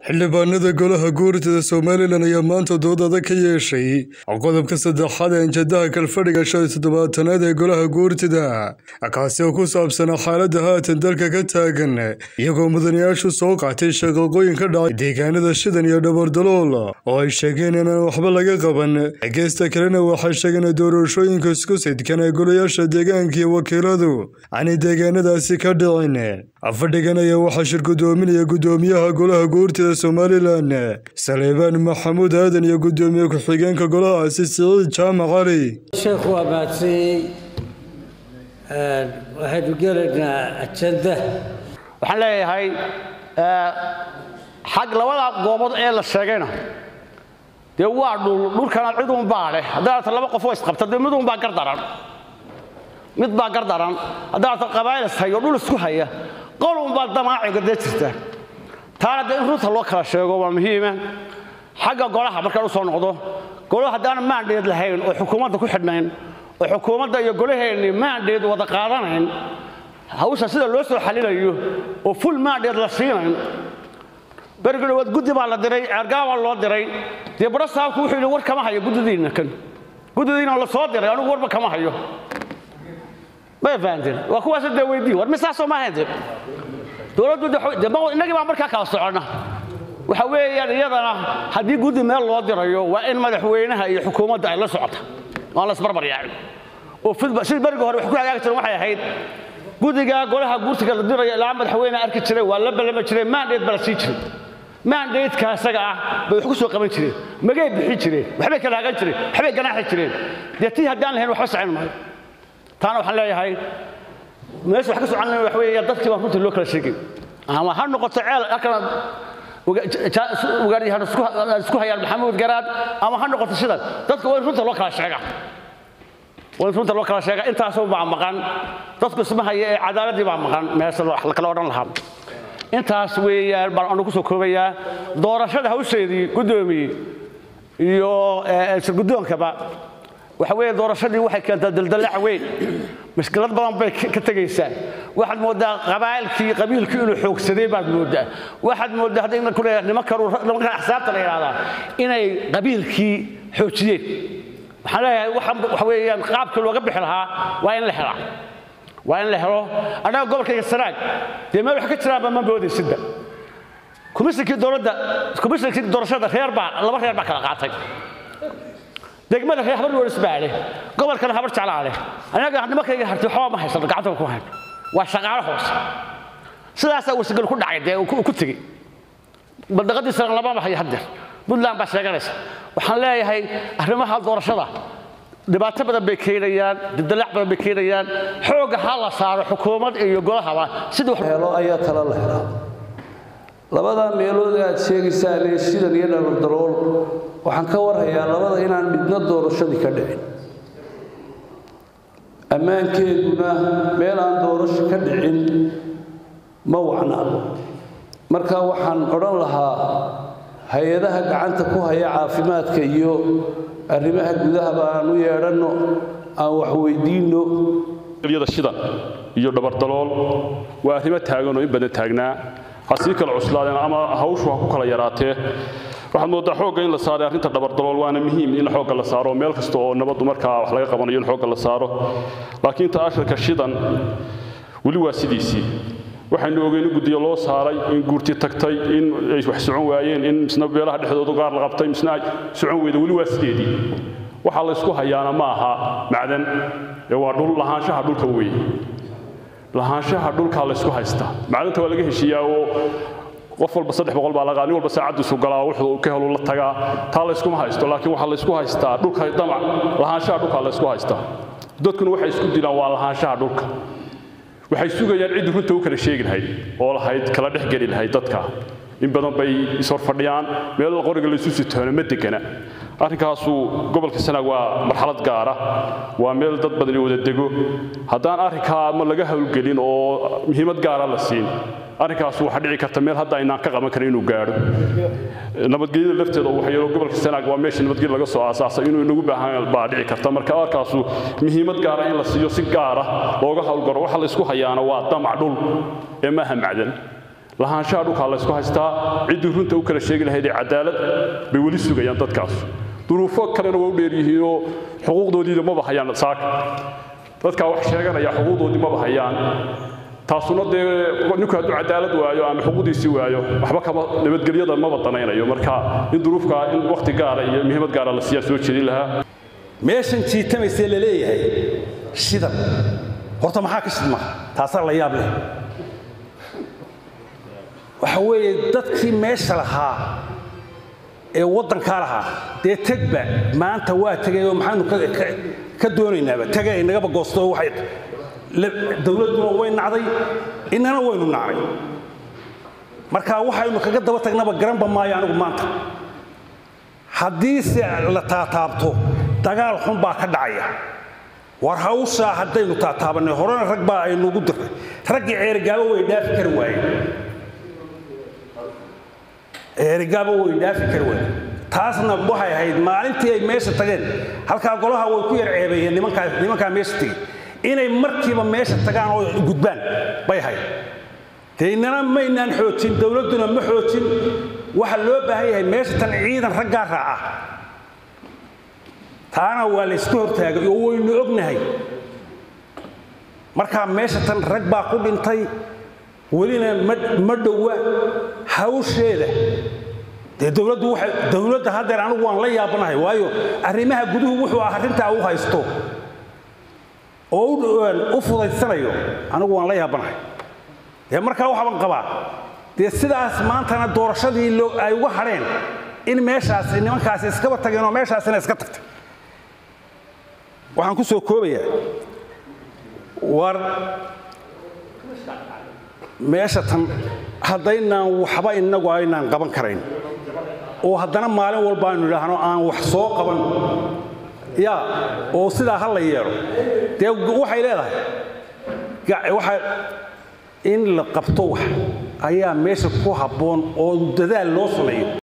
xildhibaanada golaha guurtada somalilan ayaa maanta dood adag ka yeeshay qodobka saddexaad ee anjadaha kalfadhiga shan iyo toddobaatanaad ee golaha guurtada kaasi oo ku saabsanaa xaaladda haatan dalka ka taagan iyagoo mudanayaashu soo qaatay shaqaqooyin ka dhacay deegaanada shidan iyo dhabardalool oo ay sheegeen inaan waxba laga qaban geesta kalena waxay sheegeen doorashooyinka isku sidkan ee golayaasha deegaanka iyo wakiiladu aanay deegaanadaasi ka dhicin fadhigan ayaa waxaa shir gudoominaya gudoomiyaha golaha guurtada somalilan saleebaan maxamuud aadan iyo gudoomiye ku-xigeenka golahaasi siciid jaamac cali sheekhu waa mahadsanyihiin waxaynu gelaynaa ajanda waxaan leeyahay xag labada goobood ee la sheegayna dee waa dhul dhulkana cid unbaa leh haddaata laba qof oo isqabta dee mid unbaa gar daran mid baa gar daran haddaata qabaayil is hayo dhul isku haya qol unbaa damaaciga dee jirta taana dee in runta loo kala sheego waa muhiima xagga golaha markaan u soo noqdo golaha haddaan maandheed lahayn oo xukuumadda ku xidhnayn oo xukuumadda iyo golaheenni maandheed wada qaadanayn hawsha sida loo soo xalinayo oo ful maandheed la siinayn berigii dhawaad guddi baa la diray ceergaabaa loo diray dee badho saabku wuxuu yidhi war kama hayo guddidiinna kan guddidiina la soo diray anigu warba kama hayo may fahanteen waa kuwaas dee weydii war misaasoo ma ahayn dowladdu innagii baa markaa kala soconna waxa weeyaan iyadana haddii guddi meel loo dirayo waa in madaxweynaha iyo xukuumadda ay la socota aan la isbarbar yaacin oo sidii berigii hore wax ku hagaagi jiren waxay ahayd guddiga golaha guurtiga la dirayo ilaa madaxweyne arki jiray waa la ballama jiray maandheed baa la sii jiray maandheedka isaga ah bay wax ku soo qaban jireen magay bixin jireen waxbay kala hagan jireen waxbay ganaaxi jireen dee tii haddaan lahayn waxba socon maayo taana waxaan leeyahay meesha wax ka socon lahayn waxa weeya dadkii baan runtii loo kala sheegay ama ha noqoto ceel halkana ugaadyahan isku hayaan maxamuud garaad ama ha noqoto sidan dadka waa in runta loo kala sheegaa waa in runta loo kala sheegaa intaasoo baa maqan dadku isma haya ee cadaaladii baa maqan meesha la kala odhan lahaa intaas weeyaan baan anu ku soo koobayaa doorashada hawsheedii guddoomiye iyo sirgudoonkaba waxa weeye doorashadii waxay keentaa daldalac weyn mashkilad badan bay ka tegaysaa waxaad mooddaa qabaa'ilkii qabiilkii inuu xoogsaday baad mooddaa waxaad mooddaa hadda ina kule nimankan nimankan axsaabta la yidhahdaa inay qabiilkii xoojiyeen waxaan leeyahay waxa weeyaan qaabkii looga bixi lahaa waa in la helaa waa in la helo annaga gobolkayga sanaag dee meel wax ka jiraanba ma moodaysidba komishinkii dowladda komishinkii doorashada reer baa laba reer baa kala qaatay degmada reer habar woolis baa leh gobolkana habar jeclaa leh anaga nimankayga hartay waxba ma haysano gacanta ku hayn waa shaqaale hoose sidaasaa warsagal ku dhacay dee ku tegey baldaqadiisana lamaba hayo haddeer puntland baa sheeganaysa waxaan leeyahay arrimaha doorashada dhibaato badan bay keenayaan dildalac badan bay keenayaan xoogga ha la saaro xukuumad iyo golahaba sidii helo ayaa tala la helaa labadaa meelood ee aad sheegaysaan ee shidan iyo dhalaldalool waxaan ka warhayaa labada inaan midna doorashadii ka dhicin ammaankeeduna meel aan doorasho ka dhicin ma wacna marka waxaan odhan lahaa hay-adaha gacanta ku haya caafimaadka iyo arrimaha gudahaba aan u yeedhanno aan wax weydiinno yada shidan iyo dhabardalool waa arrimo taagan oo in badan taagnaa ha sii kala cuslaadeen ama hawshu ha ku kala yaraatee waxaad mooddaa xoogga in la saaray arrinta dhabardalool waana muhiim in xoogga la saaro meel kasta oo nabaddu markaa wax laga qabanayo in xoogga la saaro laakiin ta ashirka shidan weli waa sidiisii waxaynu ogeyn in guddiyo loo saaray in guurti tagtay in ay wax socon waayeen in misna beelaha dhexdoodu gaar la qabtay misna ay socon weyda weli waa sideedii waxaa la ysku hayaana ma aha macdan ee waa dhul lahaanshaha dhulka weeye lahaanshaha dhulkaa la ysku haystaa macdanta waa laga heshiiyaa oo qof walba saddex boqol baa lagaa nin walba saacaddiisu galaa wuxuu ka helu la tagaa taa layskuma haysto laakiin waxaa laysku haystaa dhulka damac lahaanshaha dhulkaa laysku haystaa dadkuna waxay isku dilaan waa lahaanshaha dhulka waxay sugayaan ciddii runta u kala sheegi lahayd oo lahayd kala dhex geli lahayd dadka in badan bay ishor fadhiyaan meel qoriga laysu sitoona ma degana arrinkaasu gobolka sanaag waa marxalad gaara waa meel dad badani wada dego haddaan arrinkaa ma laga howlgelin oo muhiimad gaara la siin arrinkaasu waxaa dhici karta meel hadda aynaan ka qaban karin inuu gaadho nabadgelyada lafteeda waxyeelo gobolka sanaag waa meesha nabadgelya laga soo aasaasay inuu inagu baahan baa dhici karta marka arkaasu muhiimad gaara in la siiyo si gaara looga howlgaro waxa la isku hayaana waa damac dhul ee maaha macdan lahaanshaha dhulkaa laysku haystaa ciddii runta u kala sheegi lahayd ee cadaalad bay weli sugayaan dadkaas duruufo kalena waa u dheeryihiinoo xuquuqdoodiida maba hayaan saaka dadkaa wax sheeganaya xuquuqdoodii maba hayaan taasuna dee ninku hadduu cadaalad waayo ama xuquuqdiisii waayo waxba kama nabadgelyada maba danaynayo marka in duruufkaa in wakhti gaara iyo muhiimad gaara la siiyaa soo jeedin lahaa meeshan jiitamaysee la leeyahay shidan horta maxaa ka shidma taasaa la yaab leh waxa weeye dadkii meesha lahaa ee waddankaa lahaa dee tegba maanta waa tegay oo maxaanu ka doonaynaaba tega inagaba goosto waxay dowladduna way nacday innana waynu nacnay marka waxaynu kaga daba tagnaba garanba maayo anigu maanta haddiise la taataabto dagaal xun baa ka dhacaya war hawshaa haddaynu taataabannay horena rag baa aynugu diray raggii ceerigaabo way dhaafi kari waayeen ceerigaabo way dhaafi kari waayeen taasna waxay ahayd maalintii ay meesha tageen halkaa golaha way ku yar ceebeeyeen nimankaa nimankaa meesha tegey inay markiiba meesha tagaan oo gudbaan bay ahayd dee innana maynaan xoojin dowladduna ma xoojin waxa loo baahan yahay meesha tan ciidan raggaa raaca taana waa laysku hortaagay oo waynu ognahay markaa meesha tan rag baa ku dhintay welina ma dhowa hawsheeda dee dowladdu waxay dowladda haddeer anigu waan la yaabanahay waayo arrimaha guduhu wuxuu ah arrintaa u haysto oo u fudaysanayo anigu waan la yaabanahay dee markaa waxaaban qabaa dee sidaas maantana doorashadii ay uga hadheen in meeshaas nimankaasi iskaba tageen oo meeshaasina iska tagtay waxaan ku soo koobayaa war meesha tan haddaynaan waxba innagu aynaan qaban karayn oo haddana maalin walba aynu idhaahno aan wax soo qaban ya oo sidaa ha la yeelo dee waxay leedahay waxa in la qabto wax ayaa meesha ku habboon oo dadaal loo sameeyo